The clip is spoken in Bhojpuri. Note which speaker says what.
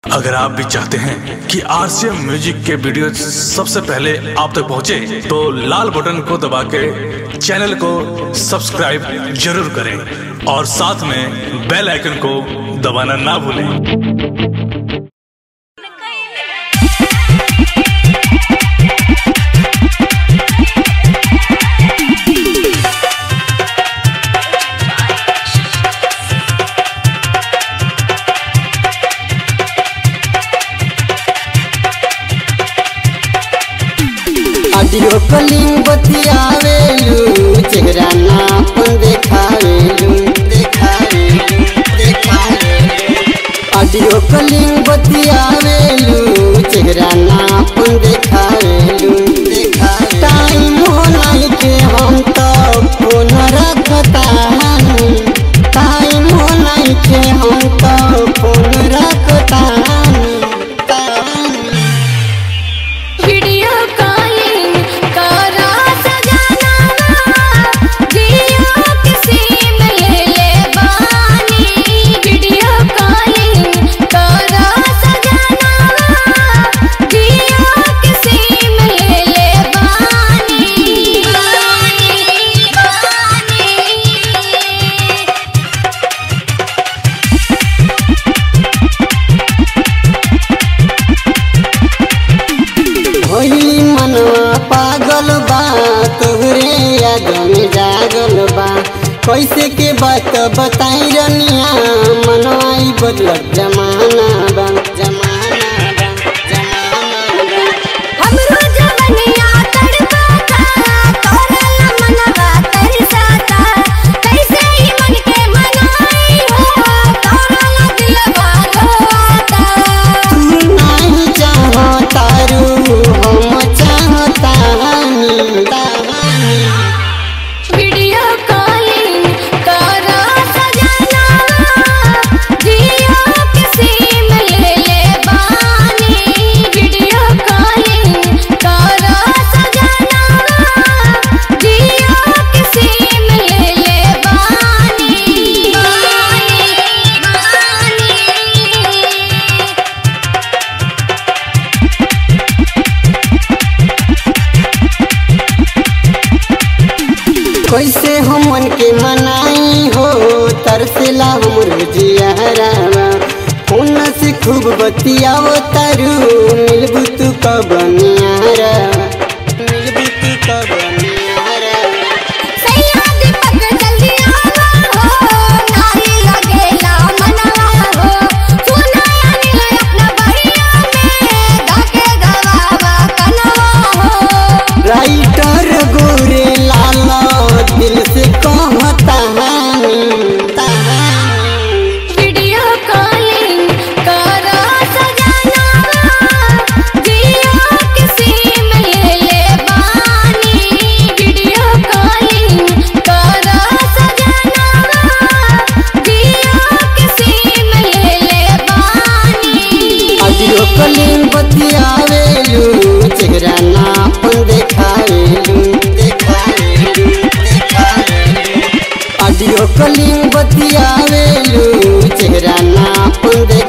Speaker 1: अगर आप भी चाहते हैं कि आरसीएम म्यूजिक के वीडियो सबसे पहले आप तक पहुंचे, तो लाल बटन को दबा के चैनल को सब्सक्राइब जरूर करें और साथ में बेल आइकन को दबाना ना भूलें
Speaker 2: ऑडियो कॉलिंग बतियावेलू चेहरा ना अपन देखावेलू देखावेलू देखावेलू ऑडियो कॉलिंग बतियावेलू चेहरा ना अपन देखावेलू देखावेलू टाइम हो नहीं के हम तो फोन रखतानी टाइम हो नहीं के हम तो फोन रखतानी तानी
Speaker 3: वीडियो कॉलिंग करा सजनावा जियो किसी में ले ले बानी वीडियो कॉलिंग करा सजनावा जियो किसी में ले ले बानी बानी बानी
Speaker 2: होली मनवा पागल बा तोहरे याद में जागल बा कैसे के बात बताई रनिया मनवा ई बदलत जमाना बा जमाना बा जमाना बा
Speaker 3: हमरो जवनिया तड़पाता तोरल मनवा तरसाता कैसे ही मन के मनाई हो तोरल दिलवा रोता
Speaker 2: तू नहीं चाहतारू हम चाहतानी तानी
Speaker 3: वीडियो कॉलिंग करा सजनावा जियो किसी में ले ले बानी वीडियो कॉलिंग करा सजनावा जियो किसी में ले ले बानी बानी बानी
Speaker 2: कैसे हमन के मनाई हो तरसेला हमर जियारावा फोन से खूब बतियाओ तारू मिलबू तू कब नियारा मिलबू तू कब नियारा
Speaker 3: सैया दीपक जल्दी आवा हो नारी लगेला मनवा हो सुनाया नीले अपना बढ़िया में गाके गवावा कनवा हो
Speaker 2: राइटर गोरे लाला दिल से कहता
Speaker 3: वीडियो कॉलिंग करा सजनावा जियो किसी में ले ले बानी वीडियो कॉलिंग करा सजनावा जियो किसी में ले ले बानी
Speaker 2: ऑडियो कॉलिंग बतियावेलू चेहरा ना अपन देखावेलू देखावेलू देखावेलू ऑडियो कॉलिंग बतियावेलू चेहरा ना अपन देखावेलू